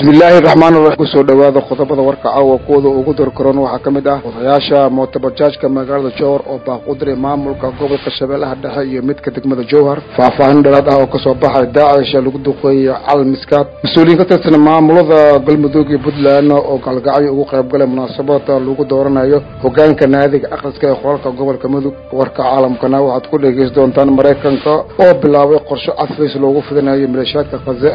bismillaahi raxmaan raxiim kusoo dhawaada qodobada warka caawa kuwada ugu dorkaroon waxaa ka mid ah odayaasha mootobajaajka magaalada jowhar oo baaqudiray maamulka gobolka shabeellaha dhexe iyo midka degmada jowhar faahfaahin dheeraad ah oo kasoo baxay daacisha lagu duqeeyey cal miskaad mas-uuliyiin ka tirsan maamulada galmudug iyo puntland oo galgacyo ugu qayb galay munaasabada lagu dooranayo hogaanka naadiga akhriska ee qolalka gobolka mudug warka caalamkana waxaad ku dhegeysan doontaan maraykanka oo bilaabay qorshe cafiis loogu fidinayo maleeshiyaadka khaze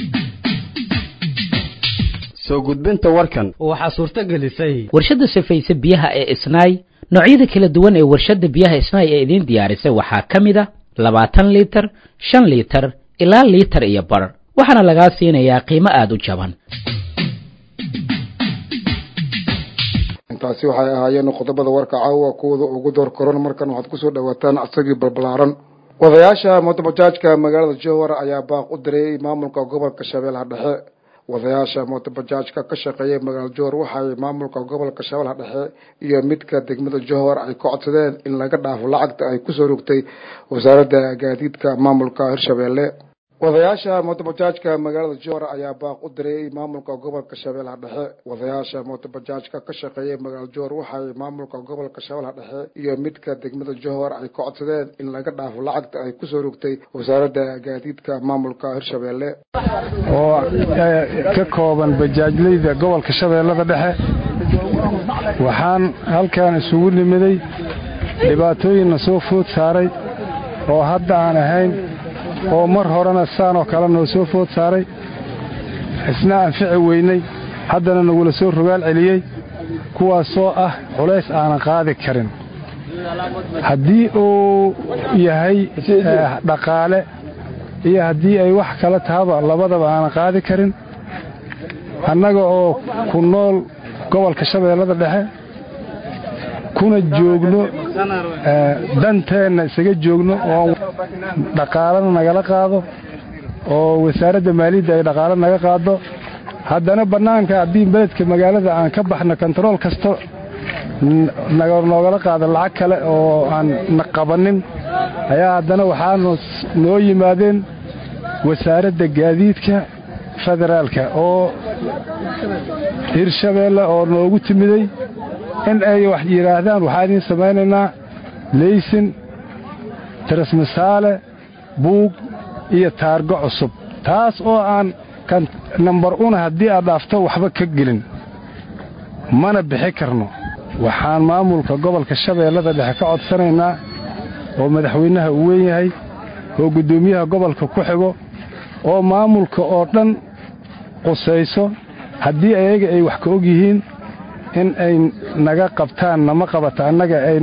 soo gudbinta warkan waxaa suurto gelisay warshadda safayse biyaha ee isnaay noocyada kala duwan ee warshadda biyaha isnaay ee idiin diyaarisay waxaa ka mid a labaatan liitar shan liitar ilaa liitar iyo bar waxaana lagaa siinayaa qiimo aada u jaban intaasi waxay ahaayeen qodobada warka caawa kuwada ugu door koron markan waxaad kusoo dhawaataan asagii balbalaaran wadayaasha mootobajaajka magaalada jowhar ayaa baaq u diray maamulka gobolka shabeellaha dhexe wadayaasha mootobajaajka ka shaqeeyay magaalada jowhar waxay maamulka gobolka shabeellaha dhexe iyo midka degmada jowhar ay ka codsadeen in laga dhaafo lacagta ay kusoo rogtay wasaaradda gaadiidka maamulka hirshabeelle wadayaasha mootobajaajka magaalada jowhar ayaa baaq u diray maamulka gobolka shabeellaha dhexe wadayaasha mootobajaajka ka shaqeeyay magaalada jowhar waxay maamulka gobolka shabeellaha dhexe iyo midka degmada jowhar ay ka codsadeen in laga dhaafo lacagta ay kusoo rogtay wasaaradda gaadiidka maamulka hirshabeelle oo ka kooban bajaajleyda gobolka shabeellada dhexe waxaan halkan isugu nimiday dhibaatooyinna soo food saaray oo hadda aan ahayn oo mar horena saanoo kale noo soo food saaray isna anfici weynay haddana nagula soo rogaal celiyey kuwaasoo ah culays aanan qaadi karin haddii uu yahay dhaqaale iyo haddii ay wax kala tahaba labadaba aanan qaadi karin annaga oo ku nool gobolka shabeellada dhexe kuna joogno danteenna isaga joogno oo dhaqaalana nagala qaado oo wasaaradda maaliyadda ay dhaqaalo naga qaado haddana bannaanka haddii beledka magaalada aan ka baxno kontarool kasta noogala qaado lacag kale oo aan na qabannin ayaa haddana waxaanu noo yimaadeen wasaaradda gaadiidka federaalka oo hirshabeelle oo noogu timiday in ay wax yidhaahdaan waxaa idiin samaynaynaa leysin tirismasaale buug iyo taargo cusub taas oo aan kan nambar una haddii aad dhaafto waxba ka gelin mana bixi karno waxaan maamulka gobolka shabeellada dhexe ka codsanaynaa oo madaxweynaha uu weyn yahay oo guddoomiyaha gobolka ku xigo oo maamulka oo dhan qusayso haddii ayaga ay wax ka og yihiin in ay naga qabtaan nama qabata annaga ay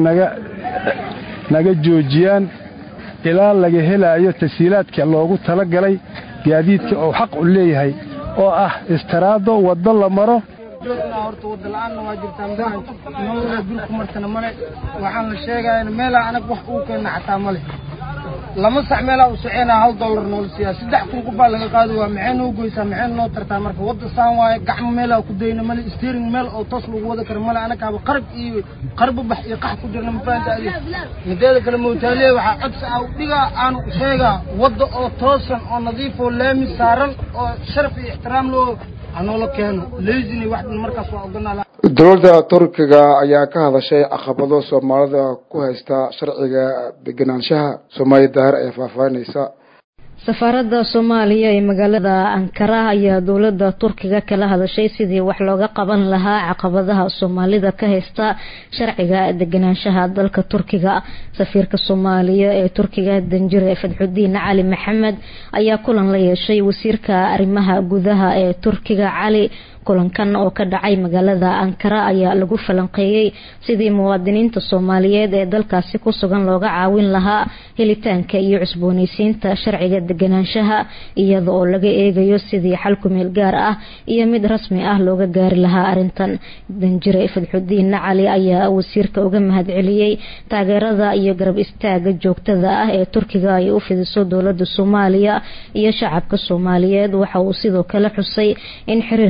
naga joojiyaan ilaa laga helaayo tasiilaadka loogu tala galay gaadiidka oo xaq u leeyahay oo ah istaraado waddo la maro horta wadala'aanna waa jirtaa mawlaa dulku martana male waxaan la sheegayana meelaa anag wax uu keenna xataa male lama sax meelaa u soceynaa hal dollar noola siiyaa saddex kun qubaa laga qaadi waa maxay noo goysaa maxay noo tartaa marka wadda saan waaye gacmo meelaa ku dayna male steering meel oo toos lagu wada karo male anagaaba qarab iyo qarbabax iyo qax ku jirna ma fahamta adi mideeda kale mawtaaliya waxaa codsi ah dhigaa aanu sheegaa wadda oo toosan oo nadiif oo laami saaran oo sharaf iyo ixtiraam loo anoola keeno leysini wax markaas waa oganaa dowladda turkiga ayaa ka hadashay caqabado soomaalida ku haysta sharciga degenaanshaha soomaaliya daahir ayaa faahfaahinaysa safaaradda soomaaliya ee magaalada ankara ayaa dowladda turkiga kala hadashay sidii wax looga qaban lahaa caqabadaha soomaalida ka haysta sharciga degenaanshaha dalka turkiga safiirka soomaaliya ee turkiga danjire fadxudiin cali maxamed ayaa kulan la yeeshay wasiirka arrimaha gudaha ee turkiga cali kulankan oo ka dhacay magaalada ankara ayaa lagu falanqeeyey sidii muwaadiniinta soomaaliyeed ee dalkaasi ku sugan looga caawin lahaa helitaanka iyo cusbooneysiinta sharciga deganaanshaha iyada oo laga eegayo sidii xal kumeel gaar ah iyo mid rasmi ah looga gaari lahaa arintan danjire fadxudiin cali ayaa wasiirka uga mahadceliyey taageerada iyo garab istaaga joogtada ah ee turkiga ay u fidiso dowlada soomaaliya iyo shacabka soomaaliyeed waxa uu sidoo kale xusay in xiriirka labada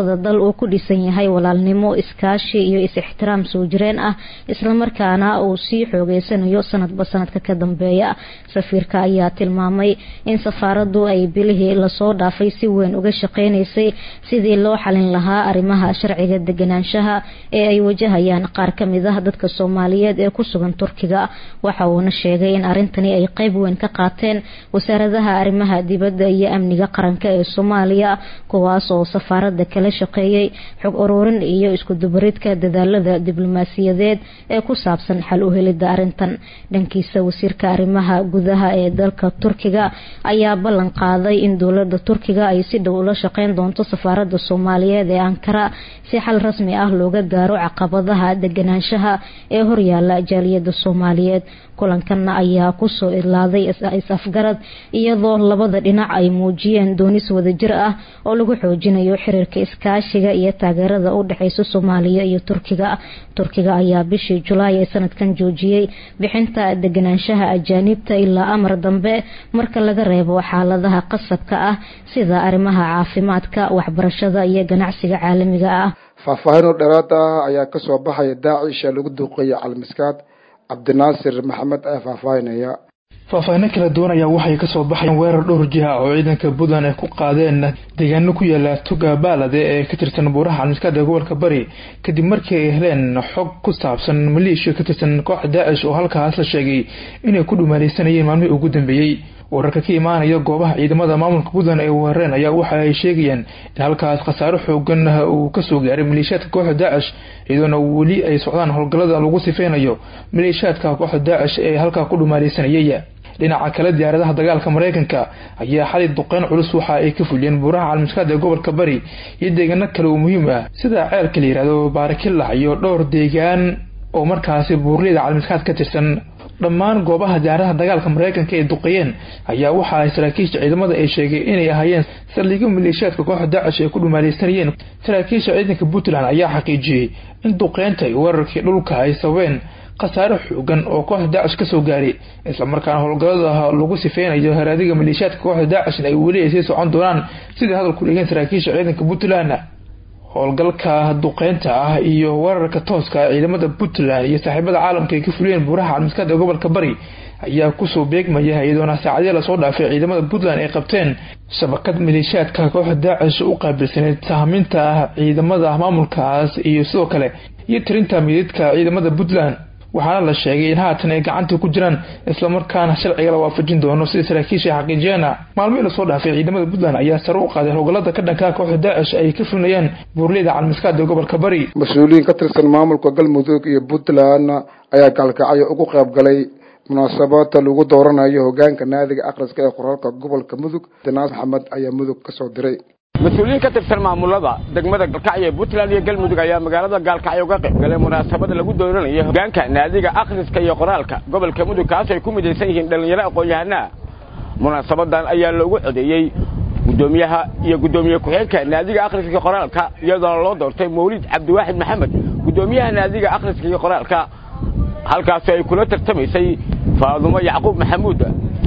labada dal uu ku dhisan yahay walaalnimo iskaashi iyo is-ixtiraam soo jireen ah islamarkaana uu sii xoogeysanayo sanadba sanadka ka dambeeya safiirka ayaa tilmaamay in safaaradu ay bilihii lasoo dhaafay si weyn uga shaqeynaysay sidii loo xalin lahaa arrimaha sharciga deganaanshaha ee ay wajahayaan qaar kamid ah dadka soomaaliyeed ee ku sugan turkiga waxa uuna sheegay in arintani ay qeyb weyn ka qaateen wasaaradaha arrimaha dibadda iyo amniga qaranka ee soomaaliya kuwaas oo safaarada kala shaqeeyay xog ururin iyo iskudubaridka dadaalada diblomaasiyadeed ee ku saabsan xal u helida arintan dhankiisa wasiirka arrimaha gudaha ee dalka turkiga ayaa ballan qaaday in dowlada turkiga ay si dhow ula shaqeyn doonto safaarada soomaaliyeed ee ankara si xal rasmi ah looga gaaro caqabadaha deganaanshaha ee horyaala jaaliyada soomaaliyeed kulankanna ayaa kusoo idlaaday is-afgarad iyadoo labada dhinac ay muujiyeen doonis wadajir ah oo lagu xoojinayo xiriirka iskaashiga iyo taageerada u dhexeysa soomaaliya iyo turkiga turkiga ayaa bishii julaay ee sanadkan joojiyey bixinta deganaanshaha ajaanibta ilaa amar dambe marka laga reebo xaaladaha qasabka ah sida arrimaha caafimaadka waxbarashada iyo ganacsiga caalamiga ah faahfaahinoo dheeraad ah ayaa kasoo baxaya daacisha lagu duuqeeyay calmiskaad cabdinaasir maxamed ayaa faahfaahinaya faahfaahino kala duwan ayaa waxay kasoo baxayeen weerar dhowr jiha oo ciidanka puntland ay ku qaadeen deegaano ku yaala toga baalade ee ka tirsan buuraha calmiskaad ee gobolka bari kadib markii ay heleen xog ku saabsan maleeshiya ka tirsan kooxda daacish oo halkaas la sheegay inay ku dhumaaleysanayeen maalmihii ugu dambeeyey wararka ka imaanaya goobaha ciidamada maamulka puntland ay weerareen ayaa waxa ay sheegayaan in halkaas khasaaro xoogan uu kasoo gaaray maleeshiyaadka kooxda daacish iyadoona weli ay socdaan howlgallada lagu sifeynayo maleeshiyaadka kooxda daacish ee halkaa ku dhumaaleysanayay dhinaca kale diyaaradaha dagaalka mareykanka ayaa xalay duqeyn culus waxa ay ka fuliyeen buuraha calmiskaad ee gobolka bari iyo deegaano kale oo muhiim ah sida ceelka la yihahdo baarakilah iyo dhowr deegaan oo markaasi buurleyda calmiskaad ka tirsan dhammaan goobaha diyaaradaha dagaalka mareykanka ay duqeeyeen ayaa waxa ay saraakiisha ciidamada ay sheegay inay ahaayeen saldhigyo maleeshiyaadka kooxda daacish ay ku dhumaaleysanayeen saraakiisha ciidanka puntland ayaa xaqiijiyey in duqeynta iyo weerarkii dhulka ay sababeen khasaare xoogan oo kooxda daacish kasoo gaaray islamarkaana howlgallada lagu sifeynayo haraadiga maleeshiyaadka kooxda daacishna ay weli ay sii socon doonaan sidai hadalku dhigeen saraakiisha ciidanka puntland howlgalka duqeynta ah iyo weerarka tooska ciidamada puntland iyo saaxiibada caalamka ay ka fuliyeen buuraha calmiskaad ee gobolka bari ayaa kusoo beegmaya iyadoona saacadii lasoo dhaafay ciidamada puntland ay qabteen shabakad maleeshiyaadka kooxda daacish u qaabilsaneyd sahminta ciidamada maamulkaas iyo sidoo kale iyo tirinta mididka ciidamada puntland waxaana la sheegay in haatan ay gacanta ku jiraan islamarkaana sharciga la waafajin doono sida saraakiisha xaqiijiyeena maalmihii lasoo dhaafay ciidamada puntland ayaa sare u qaaday howlgallada ka dhankaa kooxda daacish ay ka fulinayaan buurleyda calmiskaad ee gobolka bari mas-uuliyiin ka tirsan maamulka galmudug iyo puntland ayaa gaalkacyo ugu qayb galay munaasabada lagu dooranayo hogaanka naadiga akhriska ee qoraalka gobolka mudug dinaas maxamed ayaa mudug kasoo diray mas-uuliyiin ka tirsan maamulada degmada galkacyo ee puntland iyo galmudug ayaa magaalada gaalkacyo uga qayb galay munaasabada lagu dooranayo hogaanka naadiga akhriska iyo qoraalka gobolka mudug kaas ay ku midaysan yihiin dhallinyaro aqoon-yahanaa munaasabadan ayaa loogu codeeyey gudoomiyaha iyo gudoomiye ku-xigeenka naadiga akhriska iyo qoraalka iyadoona loo doortay mawlid cabdiwaaxid maxamed gudoomiyaha naadiga akhriska iyo qoraalka halkaasi ay kula tartamaysay faadumo yacquub maxamuud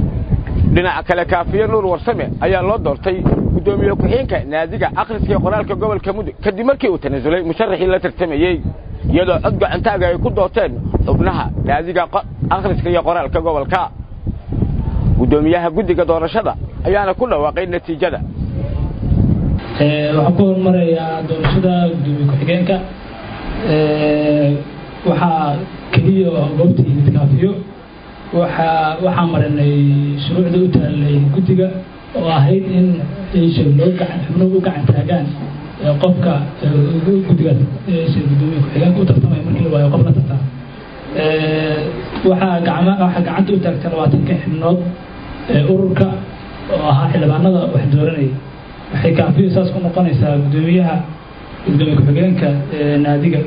dhinaca kale kaafiye nuur warsame ayaa loo doortay gudoomiye ku-xigeenka naadiga akhriska iyo qoraalka gobolka mudug kadib markii uu tanasulay musharaxii la tartamayey iyadoo cod gacantaaga ay ku doorteen xubnaha naadiga akhriska iyo qoraalka gobolka gudoomiyaha guddiga doorashada ayaana ku dhawaaqay natiijada waxaan ku horumarayaa doorashada gudoomiye ku-xigeenka waxaa keliya goobta yimid kaafiyo waxaa waxaa marinay shuruucda u taallay guddiga oo ahayd in isha loo gacan xubnuhu u gacan taagaan qofka guddigaas isha gudoomiye ku-xigeenka u tartamaya markii la waayo qof la tartama waxaa gacma waxaa gacanta u taagtay labaatanka xibnood ururka oo ahaa xildhibaanada wax dooranayay waxay kaafiyo saas ku noqonaysaa gudoomiyaha gudoomiye ku-xigeenka naadiga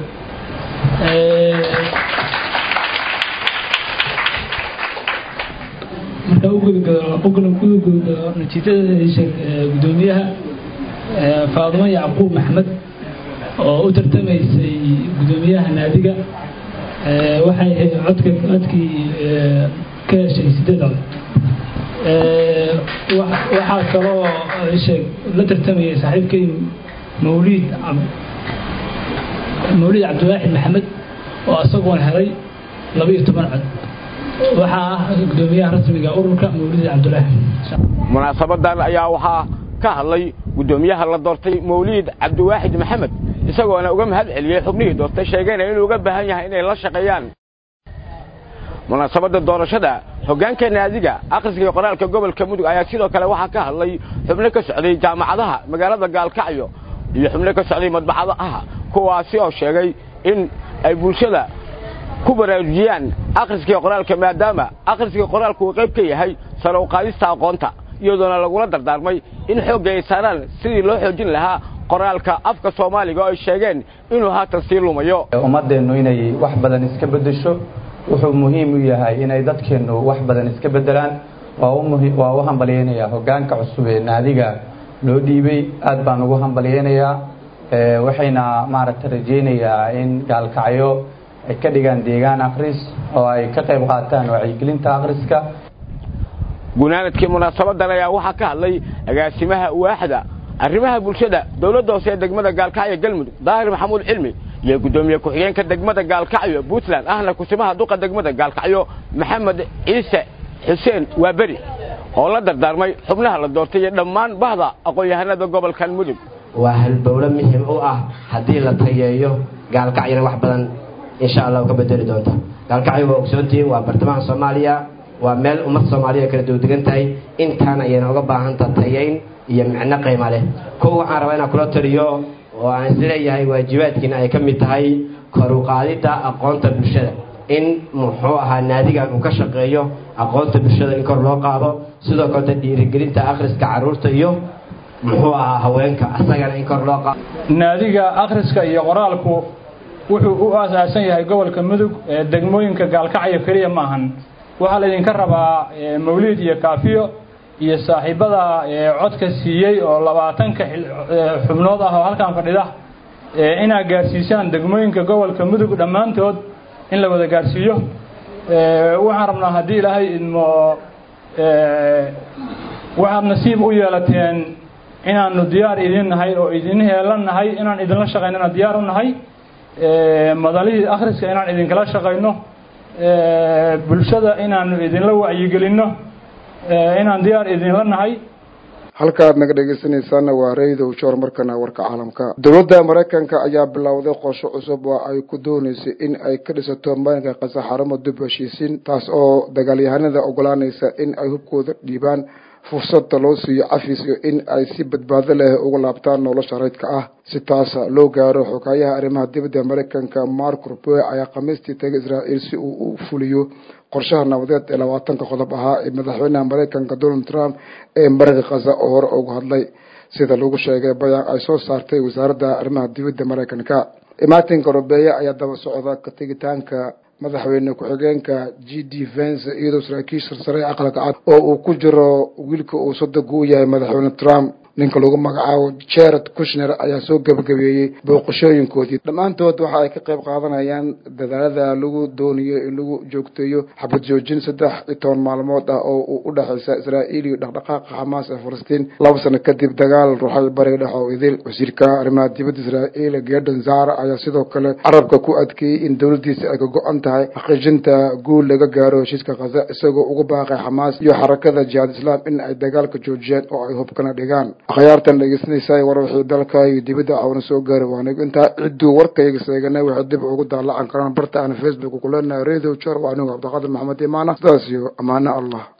marka ugudagudagudagudagudagud natiijada gudoomiyaha faadumo yacquub maxmed oo u tartamaysay gudoomiyaha naadiga waxay codka codkii ka heshay sideed cod waxaa kaloo sheeg la tartamayay saaxiibkay mawliid mawliid cabdiwaaxid maxamed oo isagoon helay laba iyo toban cod waxaa ah gudoomiyaha rasmiga ururka mawliid cabdulaahi munaasabadan ayaa waxaa ka hadlay gudoomiyaha la doortay mawliid cabdiwaaxid maxamed isagoona uga mahad celiyey xubnihii doortay sheegayna inuu uga baahan yahay inay la shaqeeyaan munaasabadda doorashada hoggaanka naadiga akhriska iyo qoraalka gobolka mudug ayaa sidoo kale waxaa ka hadlay xubno ka socday jaamacadaha magaalada gaalkacyo iyo xubno ka socday madbacadaha kuwaasi oo sheegay in ay bulshada ku baraarujiyaan akhriska iyo qoraalka maadaama akhriska iyo qoraalku uu qayb ka yahay sare u qaadista aqoonta iyadoona lagula dardaarmay in xoogga ay saaraan sidii loo xoojin lahaa qoraalka afka soomaaliga oo ay sheegeen inuu haatan sii lumayo ummaddeennu inay wax badan iska beddesho wuxuu muhiim u yahay inay dadkeennu wax badan iska beddelaan waa u hambalyaynayaa hoggaanka cusub ee naadiga loo dhiibay aad baan ugu hambalyaynayaa waxayna maaragta rajaynayaa in gaalkacyo ay ka dhigaan deegaan akhris oo ay ka qayb qaataan wacyigelinta akhriska gunaanadkii munaasabadan ayaa waxaa ka hadlay agaasimaha waaxda arrimaha bulshada dowladda hoose ee degmada gaalkacyo galmudug daahir maxamuud cilmi iyo guddoomiye ku-xigeenka degmada gaalkacyo puntland ahna kusimaha duqa degmada gaalkacyo maxamed ciise xuseen waaberi oo la dardaarmay xubnaha la doortay iyo dhammaan bahda aqoon-yahanada gobolkan mudug waa halbowlo muhim u ah haddii la tayeeyo gaalkacyona wax badan insha allah ka bedeli doonta gaalkacyo waa ogsoontihiin waa bartamaha soomaaliya waa meel ummad soomaaliya kala duwdegan tahay intaan ayayna uga baahanta tayayn iyo micno qiima leh kow waxaan rabaa inaan kula taliyo oo aan isleeyahay waajibaadkiina ay ka mid tahay koruqaadidda aqoonta bulshada in muxuu ahaa naadigan uu ka shaqeeyo aqoonta bulshada in kor loo qaado sidoo kaleta dhiirigelinta akhriska carruurta iyo muxuu ahaa haweenka asagana in kor loo qaado naadiga akhriska iyo qoraalku wuxuu u aasaasan yahay gobolka mudug ee degmooyinka gaalkacyo keliya ma ahan waxaa laydinka rabaa mawliid iyo kaafiyo iyo saaxiibada codka siiyey oo labaatanka xubnood ah oo halkan fadhida inaad gaarsiisaan degmooyinka gobolka mudug dhammaantood in la wada gaarsiiyo waxaan rabnaa haddii ilaahay idmo waxaad nasiib u yeelateen inaanu diyaar idin nahay oo idin heelan nahay inaan idinla shaqaynana diyaar u nahay madalihii akhriska inaan idinkala shaqayno bulshada inaanu idinla wacyigelinno inaan diyaar idinla nahay halkaad naga dhegeysanaysaana waa raydow joor markana warka caalamka dowladda maraykanka ayaa bilowday qorsho cusub oo ay ku dooneysay in ay ka dhisato marinka qasa xaramo dib heshiisiin taas oo dagaalyahanada ogolaanaysa in ay hubkooda dhiibaan fursadda loo siiyo cafis iyo in ay si badbaado leh uga laabtaan nolosha raydka ah si taasa loo gaaro xogaayaha arrimaha dibadda maraykanka mark rubey ayaa khamiistii tagay israa'iil si uu u fuliyo qorshaha nabadeed ee labaatanka qodob ahaa ee madaxweynaha maraykanka donald trump ee marinka khaza oo hore uga hadlay sida lagu sheegay bayaan ay soo saartay wasaaradda arrimaha dibadda maraykanka imaatinka rubeeye ayaa daba socda ka tegitaanka madaxweyne ku-xigeenka g d vence iyadoo saraakiisha sare aqalka cad oo uu ku jiro wiilka uu sodoga u yahay madaxweyne trump ninka lagu magacaabo jared kushner ayaa soo gebagabeeyey booqashooyinkoodii dhammaantood waxa ay ka qayb qaadanayaan dadaalada lagu doonayo in lagu joogteeyo xabad joojin saddex iyo toban maalmood ah oo uu u dhexaysa israa'iil iyo dhaqdhaqaaqa xamaas ee falastiin laba sano kadib dagaal ruuxay bariga dhex oo idil wasiirka arrimaha dibadda israa'iil gedon zara ayaa sidoo kale carabka ku adkeeyey in dowladdiisa ay ka go-an tahay xaqiijinta guul laga gaaro heshiiska khaza isagoo ugu baaqay xamaas iyo xarakada jihaad islaam in ay dagaalka joojiyaan oo ay hubkana dhigaan akhyaartan dhegeysanaysa war wixii dalka iyo dibadda cawna soo gaari waanigu intaa cidduu warkayga seeganay waxay dib ugu daalacan karaan barta aan facebook ku leenahay radio jor waa anigu cabdiqaadir maxamed imaana sidaas iyo ammaano allah